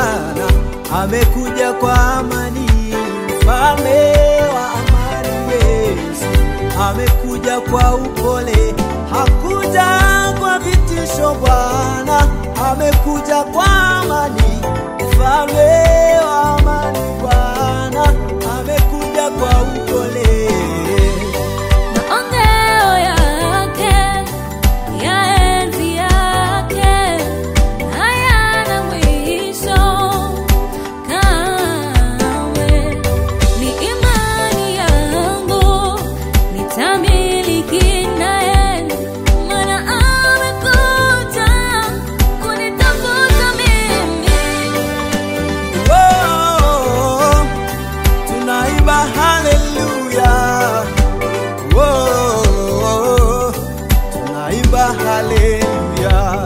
Bwana amekuja kwa amani, mfalme wa amani Yesu amekuja kwa upole, hakuja kwa vitisho. Bwana amekuja kwa amani, mfalme wa amani Bwana amekuja kwa upole. Maongeo yake ya enzi yake hayana mwisho kamwe. Ni imani yangu nitamiliki naye, maana amekuja kunitafuta mimi. Oh, tunaimba haleluya. Oh, tunaimba haleluya.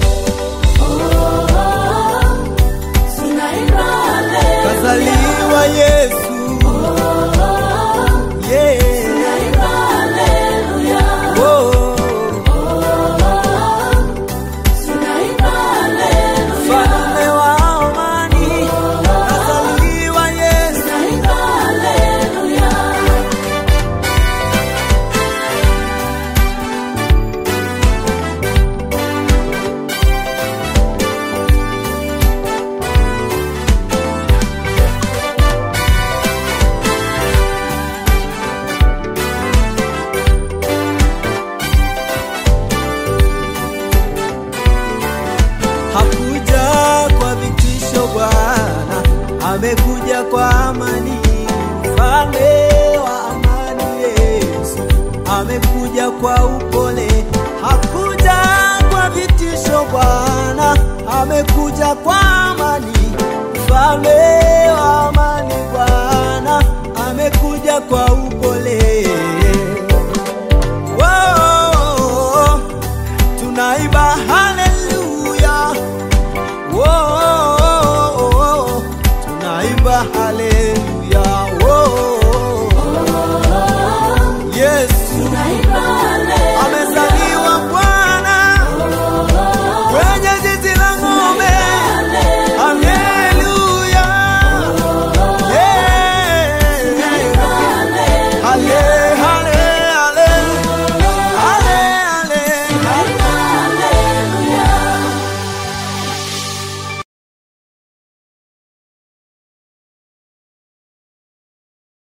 Kazaliwa Yesu. Yeah. Oh, mfalme wa amani. Kazaliwa Yesu. Hakuja kwa vitisho Bwana, amekuja kwa amani. Mfalme wa amani Yesu amekuja kwa upole. Hakuja kwa vitisho Bwana, amekuja kwa amani. Mfalme wa amani Bwana amekuja kwa upole. Whoa, tunaimba haleluya. Whoa, tunaimba haleluya.